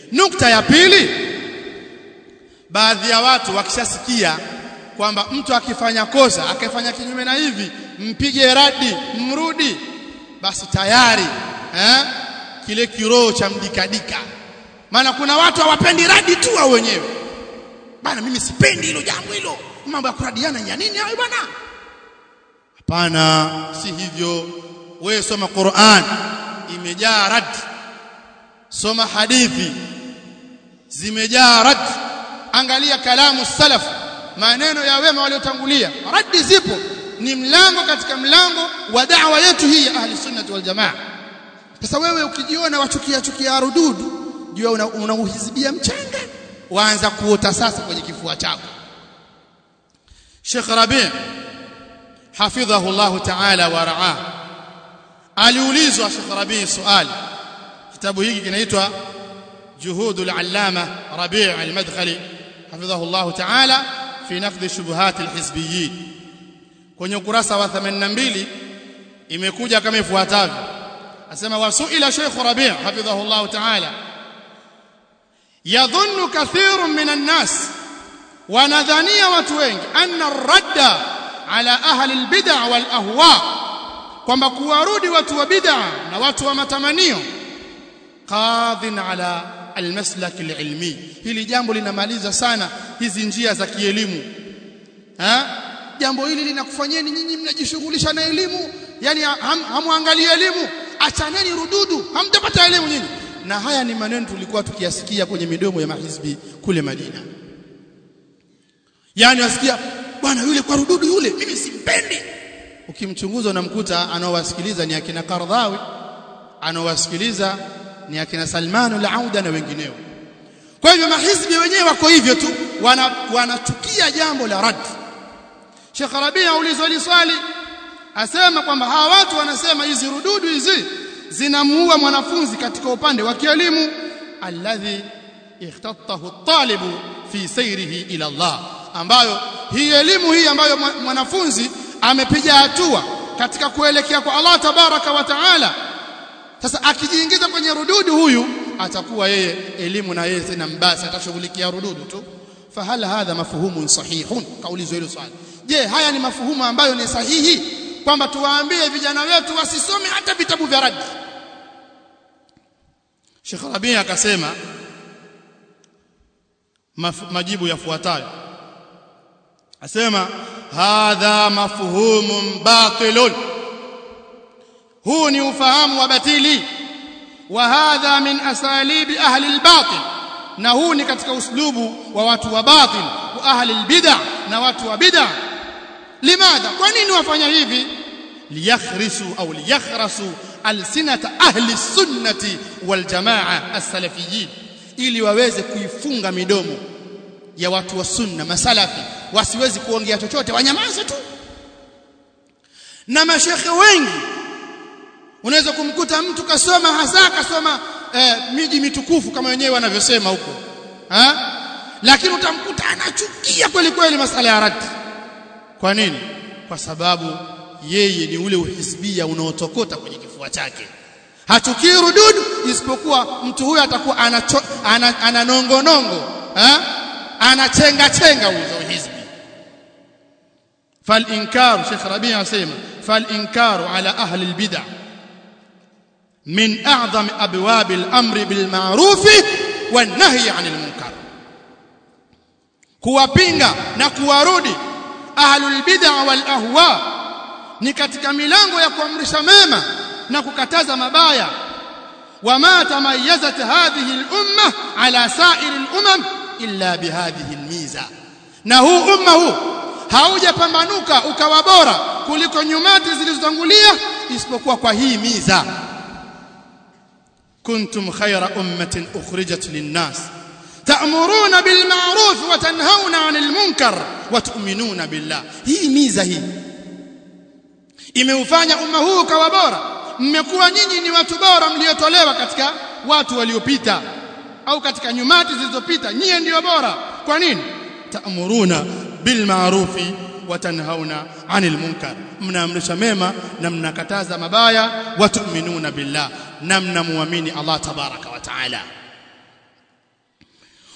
nukta ya pili baadhi ya watu wakishasikia kwamba mtu akifanya kosa akifanya kinyume na hivi mpige radi mrudi basi tayari eh kile kiroho cha mdikadika maana kuna watu hawapendi radi tu wao wenyewe bana mimi sipendi hilo jambo hilo mambo ya kuradiana ya nini hayo bwana hapana si hivyo wewe soma Qur'an imejaa rad soma hadithi zimejaa rad angalia kalamu salaf maneno ya wema waliotangulia radi zipo ni mlango katika mlango wa da'wa yetu hii ya ahli sunnah wal jamaa sasa wewe ukijiona wachukia chukia rududu jua unauhizibia una mchanga waanza kuota sasa kwenye kifua chako Sheikh Rabi' hafidhahu Allah ta'ala wa ra'ah aliulizwa Sheikh Rabi' swali kitabu hiki kinaitwa juhudul allama Rabi' al-Madkhali hafidhahu Allah ta'ala fi naqd shubuhat al-hizbiyyin kwenye ukurasa wa 82 imekuja kama ifuatavyo asema wasuila Sheikh Rabi' hafidhahu Allah ta'ala yadhunnu kathirun minan nas wanadhania watu wengi anna ar-radda ala ahli al-bid'a wal ahwa kwamba kuwarudi watu wa bid'a na watu wa matamanio qadhin ala almaslak alilmi hili jambo linamaliza sana hizi njia za kielimu ha jambo hili linakufanyeni nyinyi mnajishughulisha na elimu yani ham, hamwangalie elimu achaneni rududu hamtapata elimu nyinyi na haya ni maneno tulikuwa tukiyasikia kwenye midomo ya mahizbi kule Madina yani wasikia bwana yule kwa rududu yule mimi simpendi ukimchunguza unamkuta anaowasikiliza ni akina Qardhawi anaowasikiliza ni akina Salman al-Auda na wengineo kwa hivyo mahizbi wenyewe wako hivyo tu wanachukia wana jambo la rad Sheikh Rabi aulizwa hili swali asema kwamba hawa watu wanasema hizi rududu hizi zinamuua mwanafunzi katika upande wa kielimu alladhi ikhtatahu at-talibu fi sayrihi ila Allah ambayo hii elimu hii ambayo mwanafunzi amepiga hatua katika kuelekea kwa Allah tabaraka wa taala sasa akijiingiza kwenye rududu huyu atakuwa yeye elimu na yeye tena mbasi atashughulikia rududu tu fahal hadha mafhumun sahihun kaulizwa hilo swali je haya ni mafuhumu ambayo ni sahihi kwamba tuwaambie vijana wetu wasisome hata vitabu vya radi Sheikh Rabi akasema majibu yafuatayo asema hadha mafhumun batilun huu ni ufahamu wa batili wa hadha min asalibi ahli albatil na huu ni katika uslubu wa watu wa batil wa ahli albid'a na watu wa bid'a limadha kwa nini wafanya hivi liyakhrisu au liyakhrasu alsinata ahli sunnati wal jamaa as-salafiyyin ili waweze kuifunga midomo ya watu wa sunna masalafi wasiwezi kuongea chochote wanyamaze tu na mashekhe wengi unaweza kumkuta mtu kasoma hasa kasoma eh, miji mitukufu kama wenyewe wanavyosema huko ha? lakini utamkuta anachukia kweli kweli masala ya radi kwa nini kwa sababu yeye ni ule uhisbia unaotokota kwenye kifua chake hachukii rududu isipokuwa mtu huyo atakuwa ananongonongo ana anachenga chenga uzo hizbi فالانكار شيخ ربيع اسمع فالانكار على اهل البدع من اعظم ابواب الامر بالمعروف والنهي عن المنكر kuwapinga na kuwarudi ahlul bid'a wal ahwa ni katika milango ya kuamrisha mema na kukataza mabaya wama tamayyazat hadhihi al-umma ala sa'ir al-umam illa bihadhihi al-miza na huu umma huu haujapambanuka ukawa bora kuliko nyumati zilizotangulia isipokuwa kwa hii miza kuntum khayra ummatin ukhrijat lin-nas ta'muruna bil ma'ruf wa tanhauna 'anil munkar wa tu'minuna billah hii miza hii imeufanya umma huu kawa bora mmekuwa nyinyi ni watu bora mliotolewa katika watu waliopita au katika nyumati zilizopita nyie ndio bora kwa nini ta'muruna bil ma'rufi wa tanhauna 'anil munkar mnaamrisha mema na mnakataza mabaya wa tu'minuna billah na mnamuamini Allah tabaraka wa taala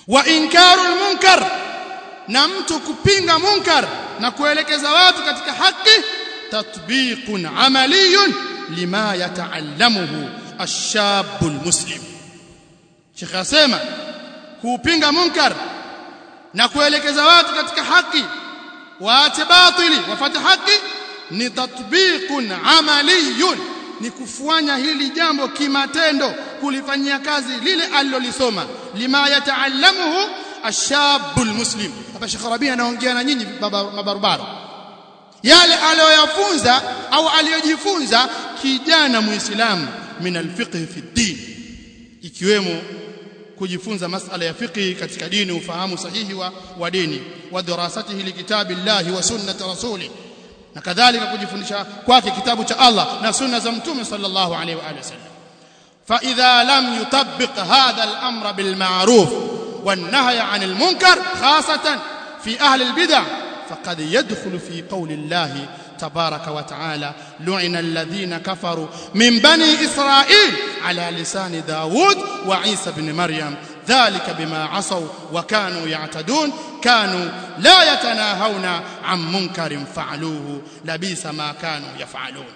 wa inkarul munkar na mtu kupinga munkar na kuelekeza watu katika haki tatbiqun amaliyun lima yataallamuhu ash-shabu muslim Sheikh asema kupinga munkar na kuelekeza watu katika haki waache batili wafate haki ni tatbiqun amaliyun ni kufanya hili jambo kimatendo kulifanyia kazi lile alilolisoma lima yataallamuhu ashabul muslim hapa Sheikh Rabi anaongea na nyinyi mabarabara yale aliyoyafunza au aliyojifunza kijana muislamu min alfiqh fi din ikiwemo kujifunza masala ya fiqh katika dini ufahamu sahihi wa, wa dini wa dirasatihi likitabillahi wa sunnati rasuli na kadhalika kujifundisha kwake kitabu cha Allah na sunna za mtume sallallahu alaihi wa alihi wasallam fa idha lam yutabbiq hadha al-amra bil ma'ruf wan nahy 'anil munkar khasatan fi ahli al-bid'ah faqad yadkhulu fi qawli Allah تبارك وتعالى لعن الذين كفروا من بني إسرائيل على لسان داود وعيسى بن مريم ذلك بما عصوا وكانوا يعتدون كانوا لا يتناهون عن منكر فعلوه لبيس ما كانوا يفعلون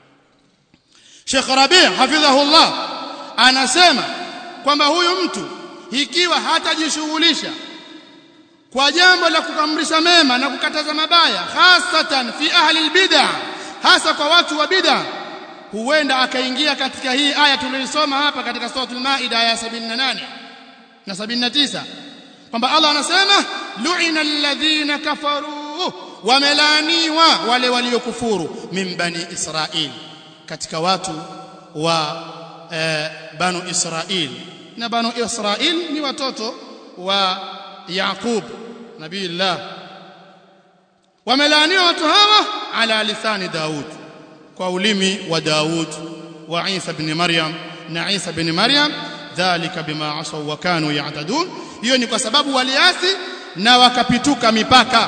Sheikh Rabi' hafidhahullah anasema kwamba huyu mtu ikiwa hatajishughulisha kwa jambo la kukamrisha mema na kukataza mabaya hasatan fi ahli albid'ah hasa kwa watu wa bid'ah huenda akaingia katika hii aya tuliyosoma hapa katika suratul maida aya 78 na 79 kwamba Allah anasema lu'ina alladhina kafaru wamelaaniwa wale waliokufuru min bani israil katika watu wa eh, banu israil na banu israil ni watoto wa Yaqub nabiillah wamelaaniwa watu hawa ala lisani Daud kwa ulimi wa Daud wa Isa ibn Maryam na Isa ibn Maryam dhalika bima asaw wa kanu ya'tadun hiyo ni kwa sababu waliasi na wakapituka mipaka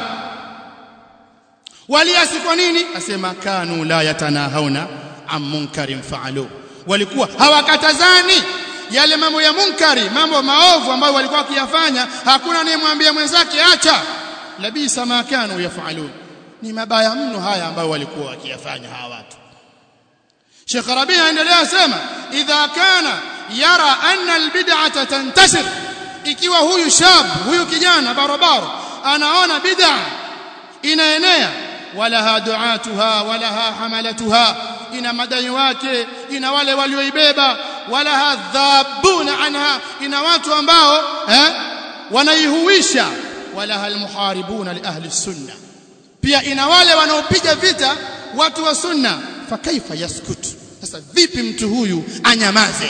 waliasi kwa nini asema kanu la yatanahawna am munkarin fa'alu walikuwa hawakatazani yale mambo ya munkari mambo maovu ambayo walikuwa wakiyafanya hakuna anayemwambia mwenzake acha labisa ma kanu yafalun ni mabaya mno haya ambayo walikuwa wakiyafanya hawa watu Sheikh Rabi aendelea sema idha kana yara anna albid'ata tantashir ikiwa huyu shab huyu kijana barabara anaona bid'a inaenea walaha duatuha walaha hamalatuha ina madai wake ina wale walioibeba wala hadhabuna anha ina watu ambao eh wanaihuisha wala almuharibuna li ahli sunna pia ina wale wanaopiga vita watu wa sunna fa kaifa yaskut sasa vipi mtu huyu anyamaze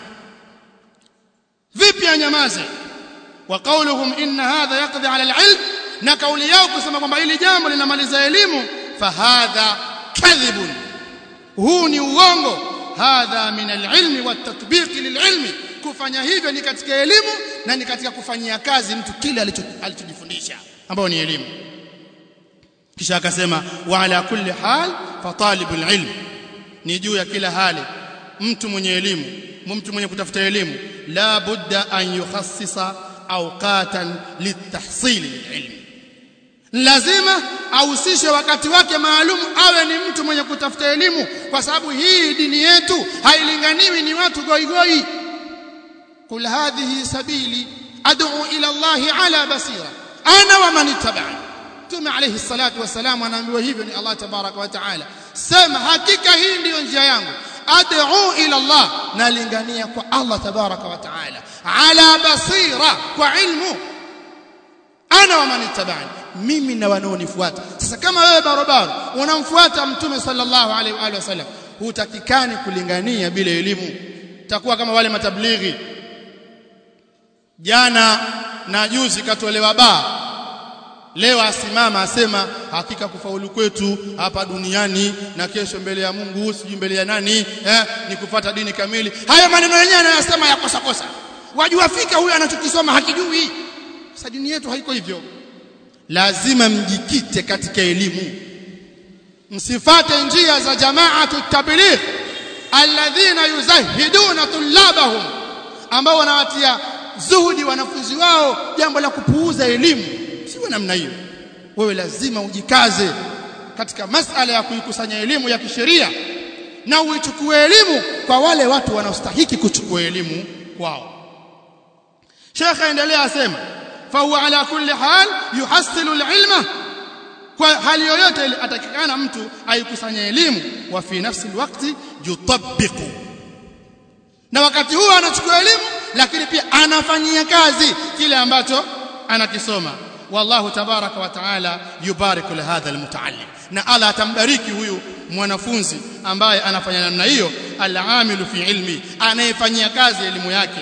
vipi anyamaze wa qawluhum inna hadha yaqdi ala alilm na kauli yao kusema kwamba hili jambo linamaliza elimu fa hadha kadhibun huu ni uongo hadha min alilmi watatbiqi lililmi kufanya hivyo ni katika elimu na ni katika kufanyia kazi mtu kile alichojifundisha ambao ni elimu kisha akasema wa ala kulli hal fa talibul ilm ni juu ya kila hali mtu mwenye elimu mtu mwenye kutafuta elimu la budda an yukhassisa awqatan litahsil ilm lazima ahusishe wakati wake maalum awe ni mtu mwenye kutafuta elimu kwa sababu hii dini yetu hailinganiwi ni watu goigoi kul hadhihi sabili ad'u ila Allah ala basira ana wa man ittaba'ani Mtume alayhi salatu wasalam anaambiwa hivyo ni Allah tabaraka wa taala sema hakika hii ndiyo njia yangu ad'u ila Allah nalingania kwa Allah tabaraka wa taala ala basira kwa ilmu ana wa man ittaba'ani mimi na wanaonifuata sasa kama wewe barabara unamfuata mtume sallallahu alaihi wa alihi wasallam hutakikani kulingania bila elimu takuwa kama wale matablighi jana na juzi katolewa baa leo asimama asema hakika kufaulu kwetu hapa duniani na kesho mbele ya Mungu sijui mbele ya nani eh, ni kufuata dini kamili haya maneno yenyewe anayosema ya kosa kosa wajua fika huyu anachokisoma hakijui sasa dini yetu haiko hivyo lazima mjikite katika elimu msifate njia za jamaatu tabligh alladhina yuzahiduna tullabahum ambao wanawatia zuhudi wanafunzi wao jambo la kupuuza elimu siwe namna hiyo wewe lazima ujikaze katika masala ya kuikusanya elimu ya kisheria na uichukue elimu kwa wale watu wanaostahiki kuchukua elimu kwao Sheikh aendelea asema fa huwa ala kulli hal yuhassilu alilma kwa hali yoyote ile atakikana mtu aikusanya elimu wa fi nafsi alwaqti yutabbiqu na wakati huo anachukua elimu lakini pia anafanyia kazi kile ambacho anakisoma wallahu tabaraka wa taala yubariku lihadha almutaallim na ala atambariki huyu mwanafunzi ambaye anafanya namna hiyo alamilu fi ilmi anayefanyia kazi elimu yake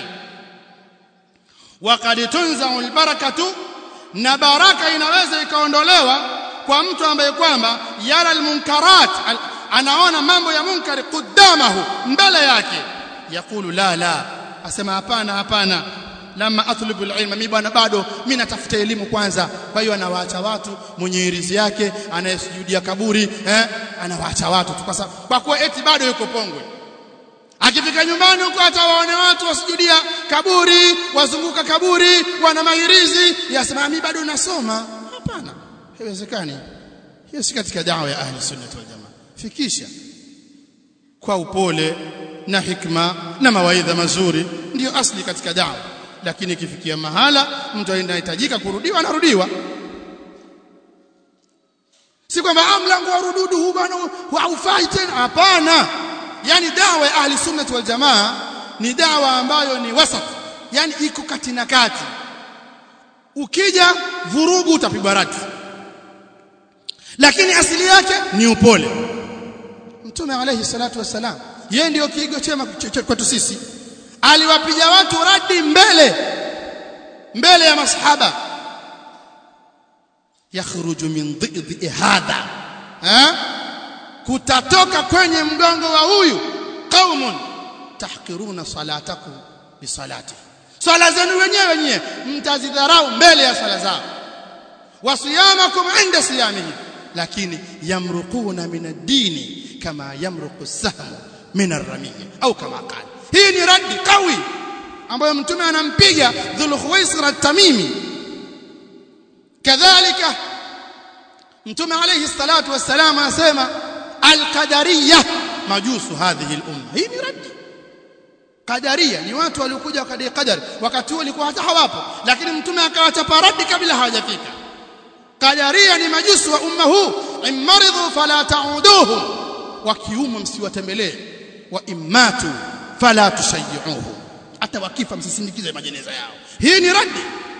waqad tunzau albarakatu na baraka inaweza ikaondolewa kwa mtu ambaye kwamba yara almunkarat al, anaona mambo ya munkari qudamahu mbele yake yakulu la la asema hapana hapana lama atlubu alilma mimi bwana bado mimi natafuta elimu kwanza kwa hiyo anawaacha watu mwenye irizi yake anayesujudia kaburi eh anawaacha watu tu kwa sababu kwa kuwa eti bado yuko pongwe akifika nyumbani huko atawaone watu wasujudia kaburi wazunguka kaburi wana mairizi yasema mimi bado nasoma hapana haiwezekani hiyo si katika dawa ya ahli sunna wal jamaa fikisha kwa upole na hikma na mawaidha mazuri ndiyo asli katika dawa lakini ikifikia mahala mtu anahitajika kurudiwa anarudiwa si kwamba mlango wa rududu huu bwana haufai tena hapana yani dawa ya ahli sunnah wal jamaa ni dawa ambayo ni wasat yani iko kati na kati ukija vurugu utapigwa rati lakini asili yake ni upole mtume alayhi salatu wassalam yeye ndio kiigo chema kwetu sisi aliwapiga watu radi mbele mbele ya masahaba yakhruju min dhidhi hadha ha kutatoka kwenye mgongo wa huyu qaumun tahqiruna salatakum bi salati swala zenu wenyewe wenyewe mtazidharau mbele ya swala zao wasiyamakum inda siyamihi lakini yamruquna min ad-dini kama yamruqu as-sahmu min ar-ramiyya au kama qala hii ni radi kawi ambayo mtume anampiga dhul khuwaisir at-tamimi kadhalika mtume alayhi salatu wassalam anasema al-qadariyya majusu hadhihi al-umma hii ni radi qadaria ni watu waliokuja wakadai qadari wakati huo walikuwa hata hawapo lakini mtume akawachapa radi kabla hawajafika qadaria ni majusu wa umma huu imaridhu fala ta'uduhum wakiuma msiwatembelee wa imatu fala tushayyuhu hata wakifa msisindikize majeneza yao hii ni radi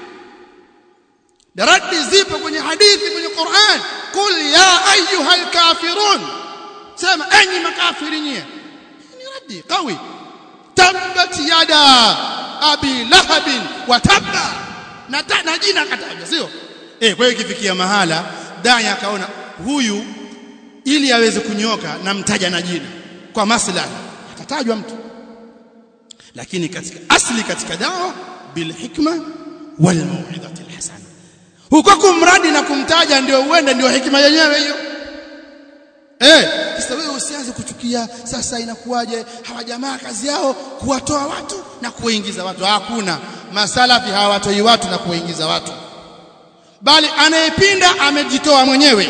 radi zipo kwenye hadithi kwenye Qur'an qul ya ayyuhal kafirun sema enyi makafiri nyie ni radi qawi tabbat yada abi lahabin wa tabba na, na jina kataja sio eh kwa hiyo ikifikia mahala dai akaona huyu ili aweze kunyoka namtaja na jina kwa maslahi atatajwa mtu lakini katika asli katika dawa bil hikma wal mau'izati al hasana huko kumradi na kumtaja ndio uende ndio hikima yenyewe hiyo eh sasa wewe usianze kuchukia sasa inakuwaje hawa jamaa kazi yao kuwatoa watu na kuwaingiza watu hakuna masalafi hawatoi watu na kuwaingiza watu bali anayepinda amejitoa mwenyewe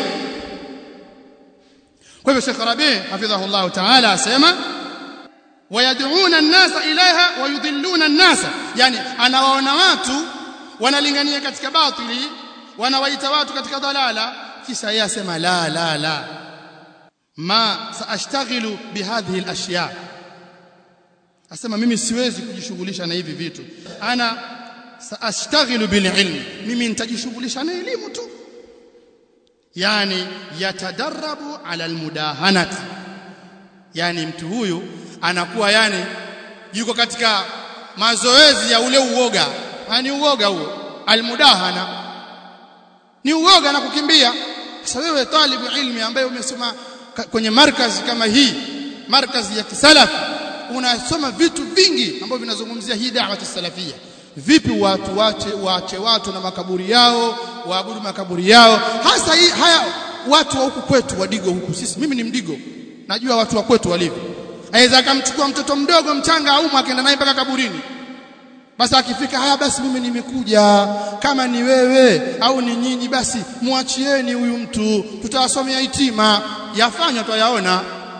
kwa hivyo Sheikh Rabi hafidhahullah ta'ala asema wayad'una an-nasa ilaiha wayudhilluna an-nasa yani anawaona watu wanalingania katika batili wanawaita watu katika dalala kisha yeye asema la la la ma saashtaghilu bihadhihi al-ashya asema mimi siwezi kujishughulisha na hivi vitu ana saashtaghilu bil ilmi mimi nitajishughulisha na elimu tu yani yatadarrabu ala almudahanati yani mtu huyu anakuwa yani yuko katika mazoezi ya ule uoga yani uoga huo almudahana ni uoga na kukimbia sasa wewe talibu ilmi ambaye umesoma kwenye markazi kama hii markazi ya kisalafi unasoma vitu vingi ambavyo vinazungumzia hii da'wa salafia vipi watu wache waache watu na makaburi yao waabudu makaburi yao hasa hii haya watu wa huku kwetu wadigo huku sisi mimi ni mdigo najua watu wa kwetu walivyo aweza akamchukua mtoto mdogo mchanga au akaenda naye mpaka kaburini basi akifika haya basi mimi nimekuja kama ni wewe au ni nyinyi basi muachieni huyu mtu tutawasomea hitima yafanywa twayaona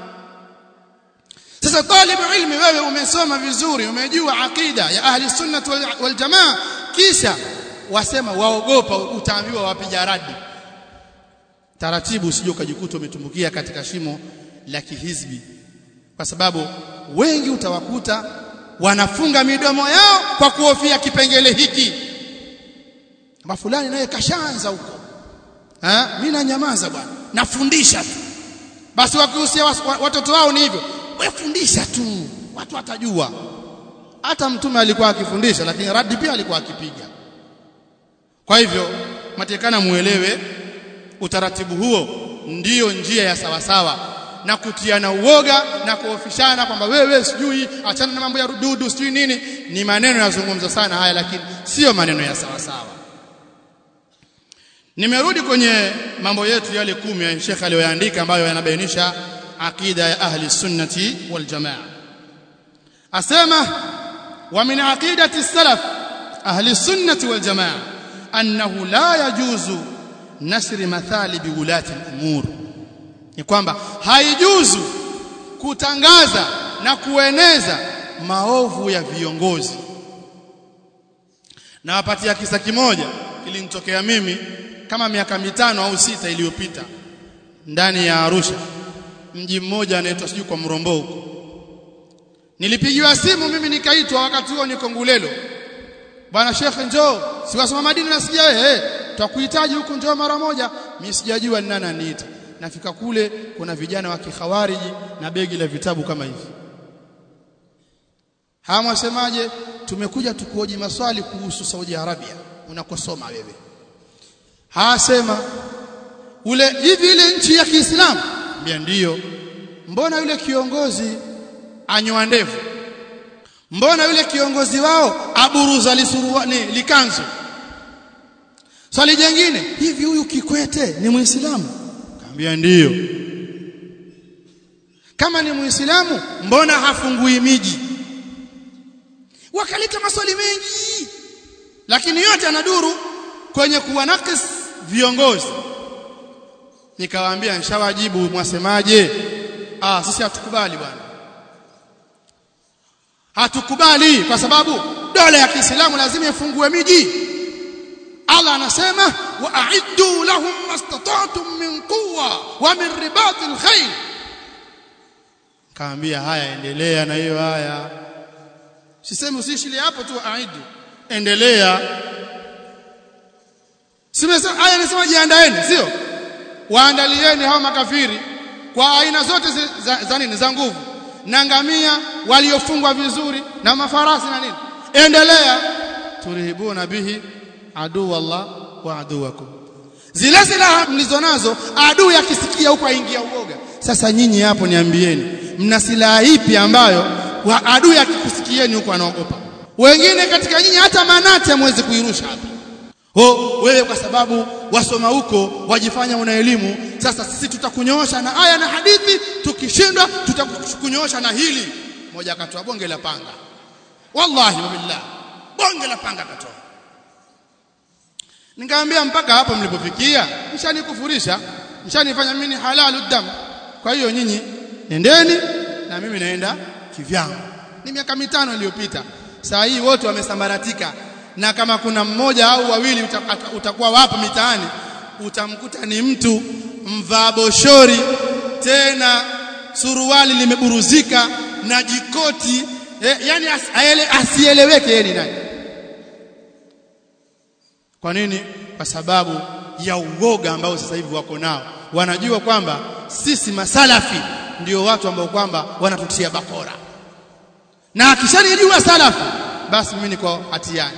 sasa talibu ilmi wewe umesoma vizuri umejua akida ya ahli sunnah wal, wal jamaa kisha wasema waogopa utaambiwa wapiga radi taratibu usije ukajikuta umetumbukia katika shimo la kihizbi kwa sababu wengi utawakuta wanafunga midomo yao kwa kuhofia kipengele hiki kama fulani naye kashaanza huko eh mimi nanyamaza bwana nafundisha tu basi wakihusia watoto wao ni hivyo wewe fundisha tu watu watajua hata mtume alikuwa akifundisha lakini radi pia alikuwa akipiga kwa hivyo matekana muelewe utaratibu huo ndiyo njia ya sawasawa na kutiana uoga na kuofishana kwamba wewe sijui achana na mambo ya rududu sijui nini ni maneno yazungumza sana haya lakini sio maneno ya sawa sawa nimerudi kwenye mambo yetu yale kumi ya Sheikh aliyoandika ambayo yanabainisha akida ya ahli sunnati wal jamaa asema wa min aqidati salaf ahli sunnati wal jamaa annahu la yajuzu nasri mathalibi ulati al-umur ni kwamba haijuzu kutangaza na kueneza maovu ya viongozi na wapatia kisa kimoja kilinitokea mimi kama miaka mitano au sita iliyopita ndani ya Arusha mji mmoja anaitwa sijui kwa Mrombo huko nilipigiwa simu mimi nikaitwa wakati huo niko Ngulelo bwana Sheikh njoo siwasoma madini nasikia wewe eh tutakuhitaji huku njoo mara moja mimi sijajua ni nani aniita nafika kule kuna vijana wa kikhawariji na begi la vitabu kama hivi hamwasemaje tumekuja tukuoji maswali kuhusu Saudi Arabia unakosoma wewe hasema ule hivi ile nchi ya Kiislamu mbia ndiyo mbona yule kiongozi anyoa ndevu mbona yule kiongozi wao aburuza lisuruani likanzu swali jingine hivi huyu Kikwete ni muislamu kaambia ndiyo kama ni muislamu mbona hafungui miji wakaleta maswali mengi lakini yote anaduru kwenye kuwanakis viongozi nikawaambia nishawajibu mwasemaje ah sisi hatukubali bwana hatukubali kwa sababu dola ya Kiislamu lazima ifungue miji Allah anasema wa a'iddu lahum mastata'tum min quwwa wa min ribatil khayl kaambia haya endelea na hiyo haya sisemi usishile hapo tu aidu endelea simesema haya nasema jiandaeni sio waandalieni hao makafiri kwa aina zote za, za nini za nguvu na ngamia waliofungwa vizuri na mafarasi na nini endelea turihibuna bihi adu Allah wa aduwakum zile silaha mlizonazo adui akisikia huko aingia uoga sasa nyinyi hapo niambieni mna silaha ipi ambayo wa adui akikusikieni huko anaogopa wengine katika nyinyi hata manati hamwezi kuirusha hapa ho wewe kwa sababu wasoma huko wajifanya una elimu sasa sisi tutakunyoosha na aya na hadithi tukishindwa tutakunyoosha na hili moja akatoa bonge la panga wallahi wabillah bonge la panga akatoa nikamwambia mpaka hapo mlipofikia mshanikufurisha mshanifanya mimi halalu damu kwa hiyo nyinyi nendeni na mimi naenda kivyangu ni miaka mitano iliyopita saa hii wote wamesambaratika na kama kuna mmoja au wawili utakuwa wapo mitaani utamkuta ni mtu mvaa boshori tena suruali limeburuzika na jikoti eh, yani as, asieleweke yeye ni nani kwa nini kwa sababu ya uoga ambao sasa hivi wako nao wanajua kwamba sisi masalafi ndio watu ambao kwamba wanatutia bakora na akishanijua salafu basi mimi niko hatiani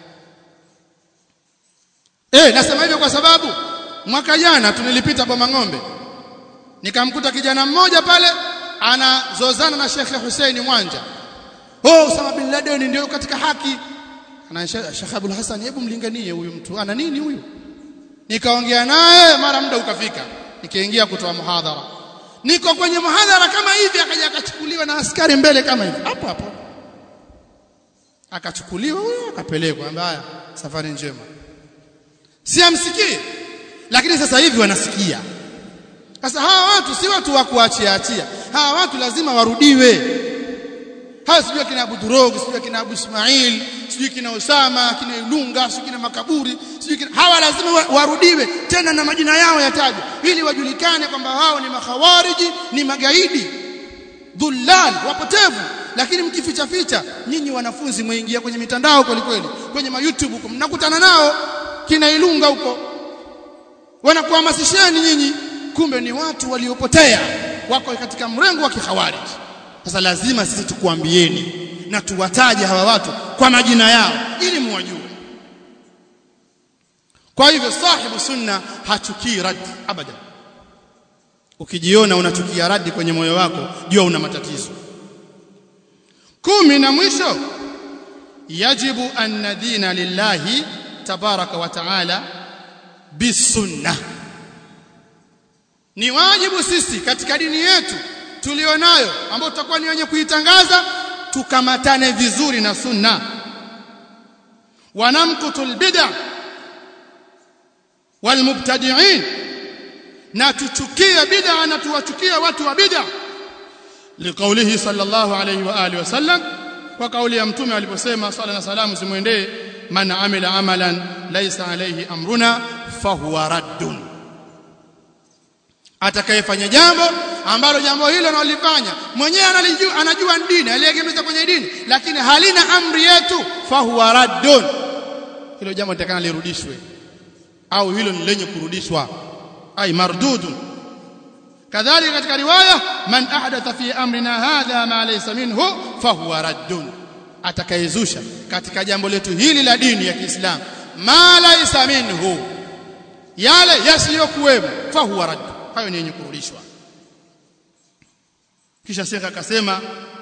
eh nasema hivyo kwa sababu mwaka jana tunilipita Boma Ng'ombe nikamkuta kijana mmoja pale anazozana na Sheikh Hussein Mwanja oh Osama bin Laden ndio katika haki ana Sheikh Abdul Hassan hebu mlinganie huyu mtu ana nini huyu nikaongea naye mara muda ukafika nikaingia kutoa muhadhara niko kwenye muhadhara kama hivi akaja akachukuliwa na askari mbele kama hivi hapo hapo akachukuliwa huyo akapelekwa mbaya safari njema si amsikie lakini sasa hivi wanasikia sasa hawa watu si watu wa kuachia achia hawa watu lazima warudiwe hawa sijui kina Abu Durog sijui kina Abu Ismail sijui kina Osama kina Ilunga sijui kina Makaburi sijui kina hawa lazima warudiwe tena na majina yao yatajwe ili wajulikane kwamba hao ni makhawariji ni magaidi dhullal wapotevu lakini mkificha ficha nyinyi wanafunzi mwingia kwenye mitandao kweli kweli kwenye ma YouTube huko mnakutana nao kina Ilunga huko wanakuhamasisheni nyinyi kumbe ni watu waliopotea wako katika mrengo wa kihawarij sasa lazima sisi tukuambieni na tuwataje hawa watu kwa majina yao ili muwajue kwa hivyo sahibu sunna hachukii radi abada ukijiona unachukia radi kwenye moyo wako jua una matatizo kumi na mwisho yajibu an nadina lillahi tabaraka wa taala bisunna ni wajibu sisi katika dini yetu tulionayo ambayo tutakuwa ni wenye kuitangaza tukamatane vizuri na sunna wanamkutul bid'a walmubtadi'in na tuchukie bid'a na tuwachukie watu wa bid'a liqaulihi sallallahu alayhi wa alihi wasallam kwa kauli ya mtume aliposema sala na salamu zimwendee man amila amalan laysa alayhi amruna fahuwa raddun atakayefanya jambo ambalo jambo hilo analifanya mwenyewe analijua anajua dini aliegemeza kwenye dini lakini halina amri yetu fahuwa raddun hilo jambo litakana lirudishwe au hilo ni lenye kurudishwa ay mardudun kadhalika katika riwaya man ahdatha fi amrina hadha ma laysa minhu fahuwa raddun atakayezusha katika jambo letu hili la dini ya Kiislamu ma laysa minhu yale yasiyokuwemo fahuwa raddun hayo ni yenye kurudishwa kisha shekha akasema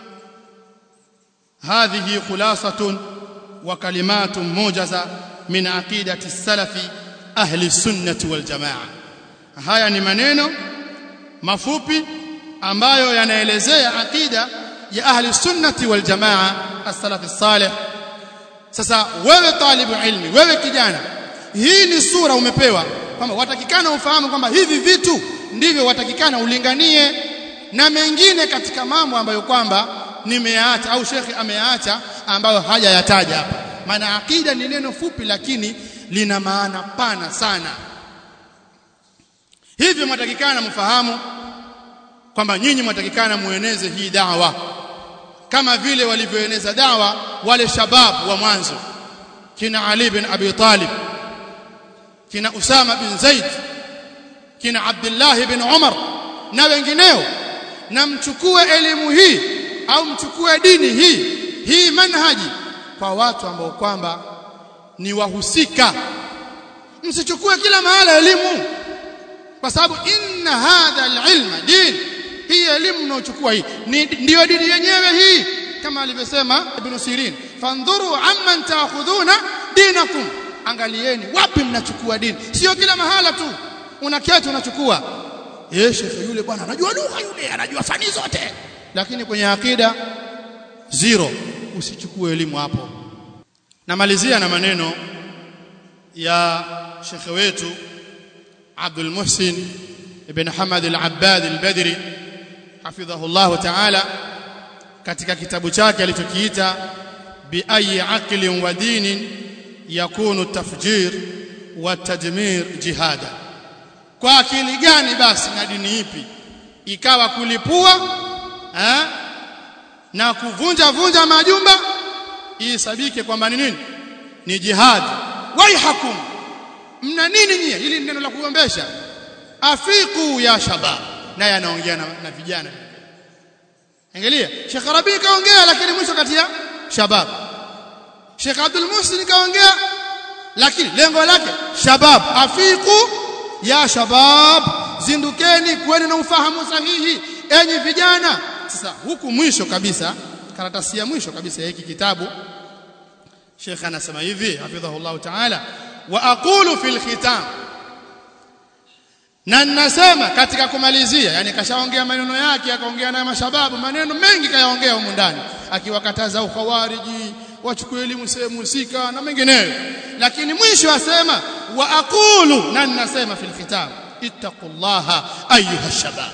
hadhihi khulasatun wa kalimatun mujaza min aqidati salafi ahli sunnati wal jamaa haya ni maneno mafupi ambayo yanaelezea aqida ya ahli sunnati wal jamaa as-salafi salih sasa wewe talibu ilmi wewe kijana hii ni sura umepewa kwamba watakikana ufahamu kwamba hivi vitu ndivyo watakikana ulinganie na mengine katika mambo ambayo kwamba nimeacha au shekhi ameacha ambayo hajayataja hapa maana akida ni neno fupi lakini lina maana pana sana hivyo mwatakikana mfahamu kwamba nyinyi mwatakikana mueneze hii dawa kama vile walivyoeneza dawa wale shabab wa mwanzo kina Ali bin Abi Talib kina Usama bin Zaid kina Abdullah bin Umar na wengineo na mchukue elimu hii au mchukue dini hii hii manhaji kwa watu ambao kwamba ni wahusika msichukue kila mahala elimu kwa sababu inna hadha alilma din hii elimu mnaochukua hii ndiyo dini yenyewe hii kama alivyosema ibn Sirin fandhuru amman taakhudhuna dinakum angalieni wapi mnachukua dini sio kila mahala tu unaketi unachukua eh shekhe yule bwana anajua lugha yule anajua fani zote lakini kwenye akida zero usichukue elimu hapo namalizia na maneno ya shekhe wetu Abdul Muhsin ibn Hamad al-Abbad al-Badri hafidhahu Allah ta'ala katika kitabu chake alichokiita bi ayi aqlin wa dinin yakunu tafjir wa tadmir jihada kwa akili gani basi na dini ipi ikawa kulipua eh, na kuvunja vunja majumba isabike kwamba ni nini ni jihad waihakum mna nini nyie hili neno la kuombesha afiku ya shabab naye anaongea na, na vijana angalia Sheikh Rabi kaongea lakini mwisho kati ya shabab Sheikh Abdul Muhsin kaongea lakini lengo lake shabab afiku ya shabab zindukeni kweni na ufahamu sahihi enyi vijana sasa huku mwisho kabisa karatasi ya mwisho kabisa ya hiki kitabu Sheikh anasema hivi hafidhahullah ta'ala wa aqulu fil khitam na ninasema katika kumalizia yani kashaongea maneno yake akaongea na mashababu maneno mengi kayaongea humu ndani akiwakataza ukhawariji wachukue elimu sehemu husika na mengineyo lakini mwisho asema wa aqulu na ninasema fil khitab ittaqullaha ayuha shabab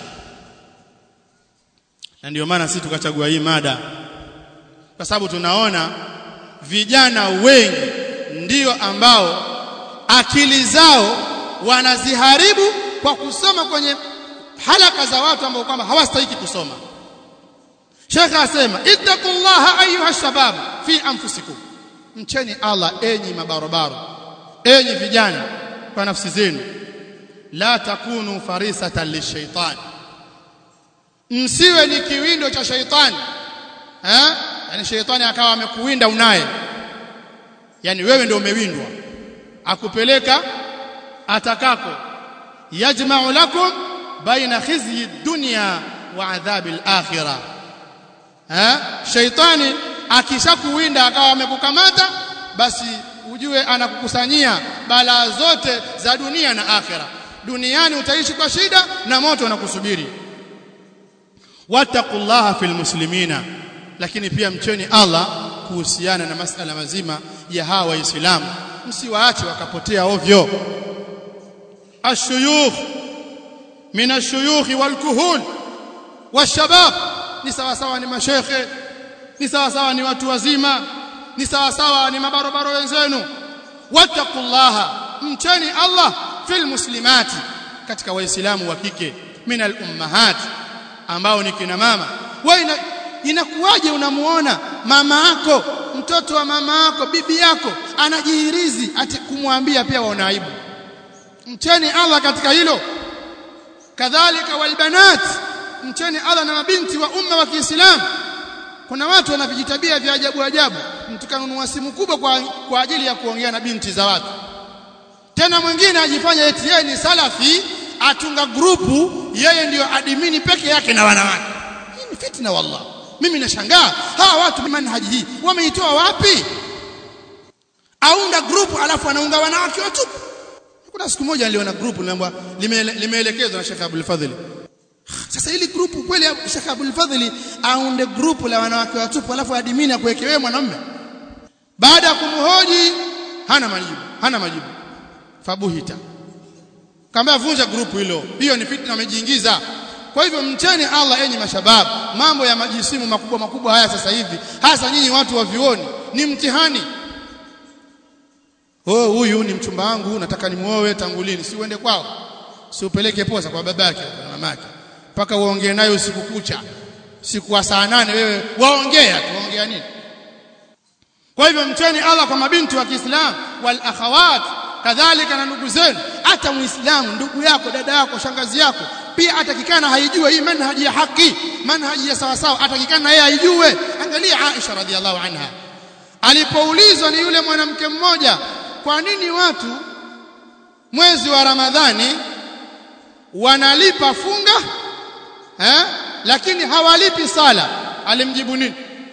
na ndio maana sisi tukachagua hii mada kwa sababu tunaona vijana wengi ndio ambao akili zao wanaziharibu kwa kusoma kwenye halaka za watu ambao kwamba hawastahili kusoma Sheikh asema ittaqullaha ayuha shabab fi anfusikum mcheni Allah enyi mabarobaro enyi vijana kwa nafsi zenu la takunu farisatan lishaitan msiwe ni kiwindo cha shaitani eh yani shaitani akawa amekuwinda unaye yani wewe ndio umewindwa akupeleka atakako yajma'u lakum baina khizyi dunya wa adhabi al-akhirah eh shaitani akishakuwinda akawa amekukamata basi ujue anakukusanyia balaa zote za dunia na akhira duniani utaishi kwa shida na moto unakusubiri wattaqullaha fil muslimina lakini pia mcheni Allah kuhusiana na masala mazima ya hawa waislamu msiwaache wakapotea ovyo ashuyukh min ashuyukh walkuhul washabab ni sawa sawa ni mashekhe ni sawa sawa ni watu wazima ni sawa sawa ni mabarobaro wenzenu wattaqullaha mcheni Allah fil muslimati katika waislamu wa kike min al ummahat ambao ni kina mama wewe inakuwaje unamuona mama yako mtoto wa mama yako bibi yako anajihirizi ati kumwambia pia waona aibu mcheni Allah katika hilo kadhalika walbanat mcheni Allah na mabinti wa umma wa Kiislamu kuna watu wana vijitabia vya ajabu ajabu mtu kanunua simu kubwa kwa, kwa ajili ya kuongea na binti za watu tena mwingine ajifanya eti yeye ni salafi atunga grupu yeye ndiyo adimini peke yake na wanawake hii ni fitna wallah mimi nashangaa hawa watu manhaji hii wameitoa wapi aunda grupu alafu anaunga wanawake watupu kuna siku moja niliona grupu niliambiwa limeelekezwa na Sheikh Abdul Fadhili sasa ili grupu kweli Sheikh Abdul Fadhili aunde grupu la wanawake watupu alafu adimini akuweke wewe mwanamume baada ya kumhoji hana majibu hana majibu fabuhita kamba vunja grupu hilo hiyo ni fitna amejiingiza kwa hivyo mcheni Allah enyi mashabab mambo ya majisimu makubwa makubwa haya sasa hivi hasa nyinyi watu wa vioni ni mtihani oh huyu ni mchumba wangu nataka nimuoe tangu lini si uende kwao si upeleke posa kwa babake na mamake mpaka uongee naye usiku kucha siku wa saa nane wewe waongea tu waongea nini kwa hivyo mcheni Allah kwa mabinti wa Kiislamu wal akhawat kadhalika na ndugu zenu hata muislamu ndugu yako dada yako shangazi yako pia atakikana haijue hii manhaji ya haki manhaji ya sawa sawa atakikana na yeye haijue angalia Aisha radhiallahu anha alipoulizwa ni yule mwanamke mmoja kwa nini watu mwezi wa Ramadhani wanalipa funga eh lakini hawalipi sala alimjibu nini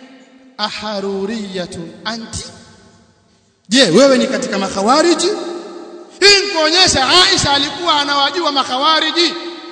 aharuriyatun anti je wewe ni katika makhawariji hii kuonyesha Aisha alikuwa anawajua makhawariji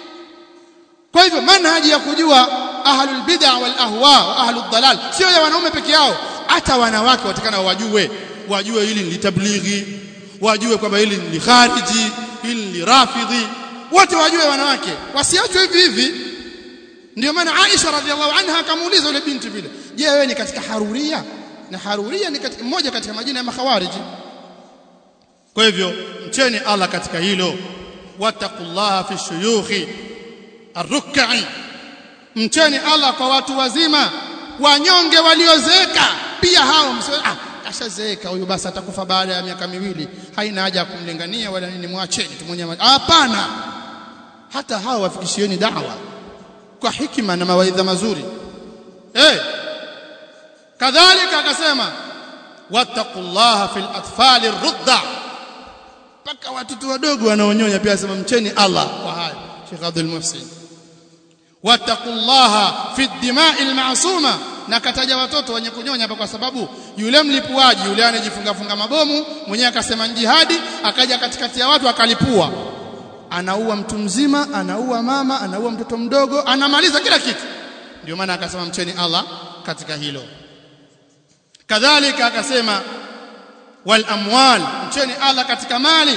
kwa hivyo manhaji ya kujua ahlul bid'a wal ahwa wa ahlud dalal sio ya wanaume peke yao hata wanawake watakana wajue wajue hili ni tablighi wajue kwamba hili ni khariji hili ni rafidhi wote wajue wanawake wasiachwe hivi hivi ndio maana Aisha radhiallahu anha akamuuliza yule binti vile je wewe ni katika haruria na haruria ni katika mmoja katika majina ya makhawariji kwa hivyo mcheni Allah katika hilo wattaqullaha fi shuyukhi arruk'i mcheni Allah kwa watu wazima wanyonge waliozeeka pia hao msio ah ashazeeka huyu basi atakufa baada ya miaka miwili haina haja ya kumlingania wala nini mwacheni tu mwenyewe hapana hata hao wafikishieni dawa kwa hikima na mawaidha mazuri eh kadhalika akasema wattaqullaha fil atfali rudda paka watoto wadogo wanaonyonya pia asema mcheni Allah kwa hayo Sheikh Abdul Muhsin wattaqullaha fi dima'il ma'suma na kataja watoto wenye kunyonya hapa kwa sababu yule mlipuaji yule anajifunga funga mabomu mwenyewe akasema jihadi akaja katikati ya watu akalipua anaua mtu mzima anaua mama anaua mtoto mdogo anamaliza kila kitu ndio maana akasema mcheni Allah katika hilo kadhalika akasema wal amwal mcheni Allah katika mali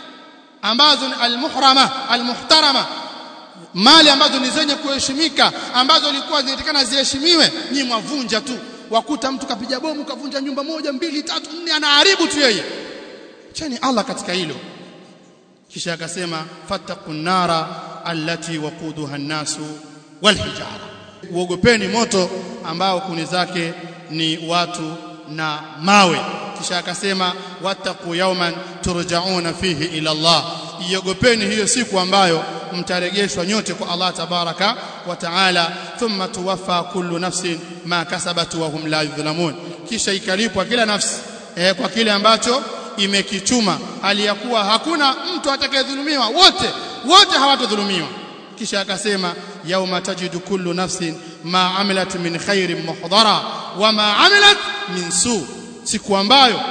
ambazo ni almuhrama almuhtarama mali ambazo ni zenye kuheshimika ambazo ilikuwa zinatakana ziheshimiwe nyi mwavunja tu wakuta mtu kapiga bomu kavunja nyumba moja mbili tatu nne anaharibu tu yeye cheni Allah katika hilo kisha akasema fattaqun nara allati waquduha an-nasu wal hijara uogopeni moto ambao kuni zake ni watu na mawe kisha akasema wattaqu yawman turja'una fihi ila Allah iogopeni hiyo siku ambayo mtaregeshwa nyote kwa Allah tabaraka wa taala thumma tuwaffa kullu nafsin ma kasabat wa hum la yudhlamun kisha ikalipwa kila nafsi eh, kwa kile ambacho imekichuma aliyakuwa hakuna mtu atakayedhulumiwa wote wote hawatodhulumiwa kisha akasema yauma tajidu kullu nafsin ma amilat min khairin muhdara wa ma amilat min su siku ambayo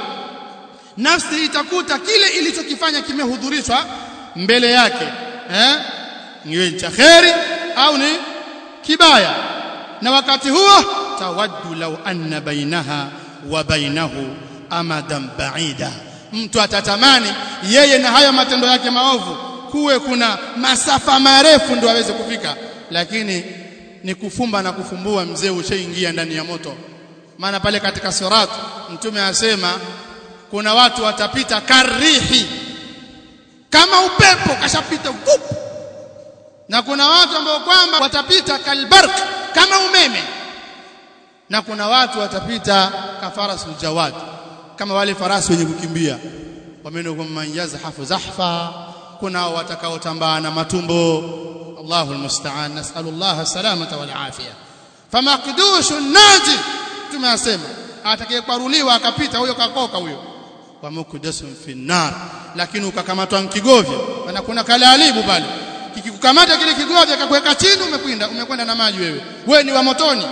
nafsi itakuta kile ilichokifanya kimehudhurishwa mbele yake eh niwe cha khairi au ni kibaya na wakati huo tawaddu law anna bainaha wa bainahu amadan ba'ida mtu atatamani yeye na hayo matendo yake maovu kuwe kuna masafa marefu ndio aweze kufika lakini ni kufumba na kufumbua mzee ushaingia ndani ya moto maana pale katika sirat mtume asema kuna watu watapita karihi kama upepo kashapita vup na kuna watu ambao kwamba watapita kalbark kama umeme na kuna watu watapita kafarasul jawad kama wale farasi wenye kukimbia wamenukum man yazhafu zahfa kuna watakaotambaa na matumbo Allahu almusta'an nas'alullah salamata wal afia famaqdushu naji tumesema atakayekwaruliwa akapita huyo kakoka huyo wa mukdasun fi nar lakini ukakamatwa mkigovya na kuna kalalibu pale kikikukamata kile kigovya kakuweka chini umekwenda umekwenda na maji wewe wewe ni wa motoni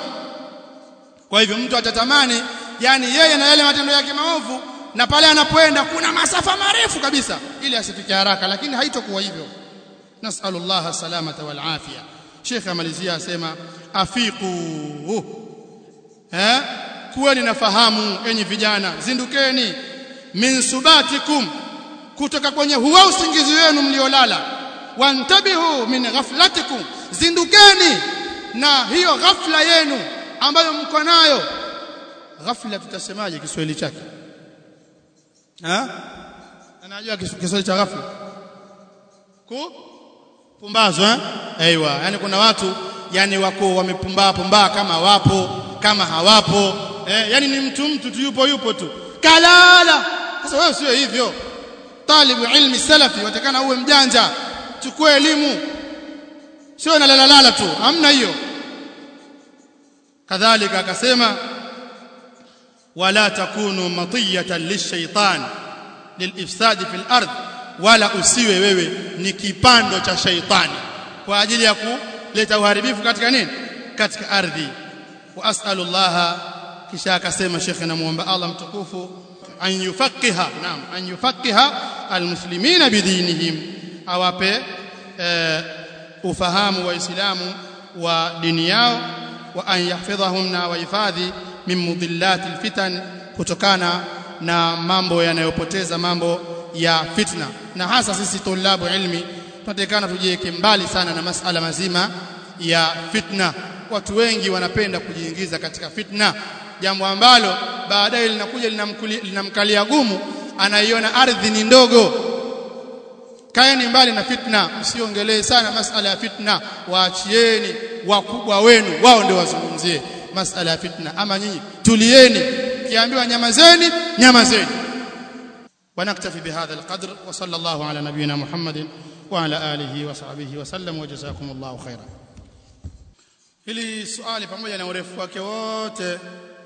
kwa hivyo mtu atatamani yani yeye na yale matendo yake maovu na pale anapoenda kuna masafa marefu kabisa ili asifike haraka lakini haitokuwa hivyo nasallallahu salamata wal afia Sheikh amalizia asema afiqu eh kuweni na fahamu enyi vijana zindukeni min subatikum kutoka kwenye huwa usingizi wenu mliolala wantabihu min ghaflatikum zindukeni na hiyo ghafla yenu ambayo mko nayo ghafla tutasemaje Kiswahili chake ha anajua Kiswahili cha ghafla ku pumbazo eh aiywa yani kuna watu yani wako wamepumbaa pumbaa kama wapo kama hawapo eh yani ni mtu mtu tu yupo yupo tu kalala sasa wewe sio hivyo talibu ilmi salafi watakana uwe mjanja chukua elimu sio nalalalala tu hamna hiyo kadhalika akasema wala takunu matiyatan lishaitan lilifsadi fil ardh wala usiwe wewe ni kipando cha shaitani kwa ajili ya kuleta uharibifu katika nini katika ardhi wa as'alullaha kisha akasema shekhe namuomba Allah mtukufu an yufaqiha naam an yufaqiha almuslimina bidinihim awape e, ufahamu waislamu wa dini yao wa an yahfidhahum na wahifadhi min mudillati alfitan kutokana na mambo yanayopoteza mambo ya fitna na hasa sisi tulabu ilmi tunatakana tujiweke mbali sana na masala mazima ya fitna watu wengi wanapenda kujiingiza katika fitna jambo ambalo baadaye linakuja linamkalia gumu anaiona ardhi ni ndogo kaeni mbali na fitna msiongelee sana masala ya fitna waachieni wakubwa wenu wao ndio wazungumzie masala ya fitna ama nyinyi tulieni kiambiwa nyamazeni nyamazeni ونكتفي بهذا القدر وصلى الله على نبينا محمد وعلى آله وصحبه وسلم وجزاكم الله خيرا hili swali pamoja na urefu wake wote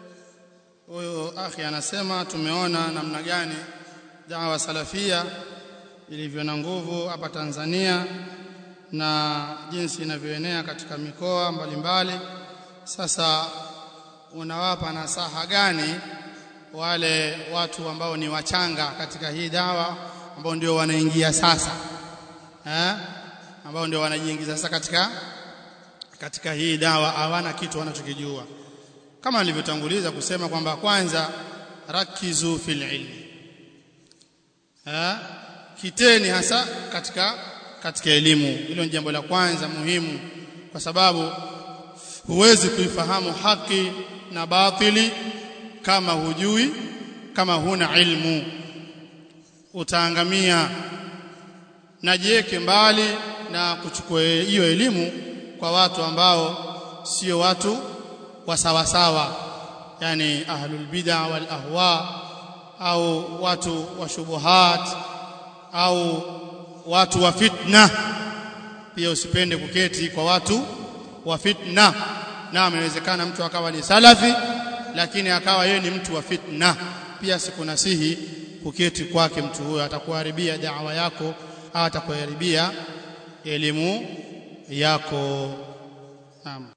huyo akhi anasema tumeona namna gani dawa salafia ilivyo na nguvu hapa Tanzania na jinsi inavyoenea katika mikoa mbalimbali sasa unawapa nasaha gani wale watu ambao ni wachanga katika hii dawa ambao ndio wanaingia sasa eh ambao ndio wanajiingiza sasa katika katika hii dawa hawana kitu wanachokijua kama nilivyotanguliza kusema kwamba kwanza rakizu fil ilmi ha? kiteni hasa katika katika elimu hilo ni jambo la kwanza muhimu kwa sababu huwezi kuifahamu haki na batili kama hujui kama huna ilmu utaangamia na jiweke mbali na kuchukua hiyo elimu kwa watu ambao sio watu wa sawa sawa yani ahlul bid'a wal ahwa au watu wa shubuhat au watu wa fitna pia usipende kuketi kwa watu wa fitna naam inawezekana mtu akawa ni salafi lakini akawa yeye ni mtu wa fitna pia sikunasihi kuketi kwake mtu huyo atakuharibia da'wa yako au atakuharibia elimu yako naam